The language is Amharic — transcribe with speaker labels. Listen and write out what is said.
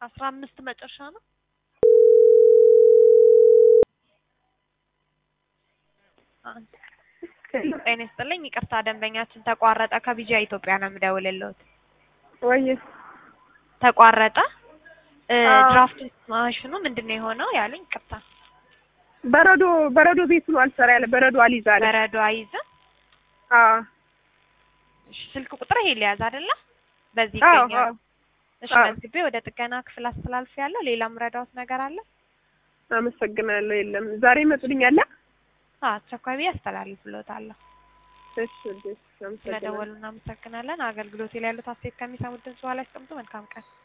Speaker 1: አስራ አምስት መጨረሻ ነው። አንድ ጤና ይስጥልኝ። ይቅርታ ደንበኛችን ተቋረጠ። ከቢጂያ ኢትዮጵያ ነው የምደውልልዎት።
Speaker 2: ወይ
Speaker 1: ተቋረጠ። እ
Speaker 2: አዎ።
Speaker 1: ድራፍት ማሽኑ ምንድን ነው የሆነው ያሉኝ? ይቅርታ
Speaker 2: በረዶ በረዶ ቤቱ ነው አልሰራ ያለ በረዶ አልይዝ አለ።
Speaker 1: በረዶ አይዝም።
Speaker 2: አዎ
Speaker 1: እሺ ስልክ ቁጥር ይሄ ሊያዝ አይደለ? በዚህ
Speaker 2: አዎ
Speaker 1: ይገኛል።
Speaker 2: አዎ።
Speaker 1: እሺ
Speaker 2: አዎ።
Speaker 1: መዝግቤ ወደ ጥገና ክፍል አስተላልፍ ያለው ሌላም ረዳውት ነገር አለ?
Speaker 2: አመሰግናለሁ። የለም ዛሬ ይመጡልኛል።
Speaker 1: አዎ አስቸኳይ ብዬ አስተላልፍልዎታለሁ።
Speaker 2: እሺ እሺ፣ አመሰግናለሁ።
Speaker 1: ስለደወሉ እናመሰግናለን። አገልግሎቴ ላይ ያሉት አስተያየት ከሚሰሙት ድምጽ በኋላ ያስቀምጡ። መልካም ቀን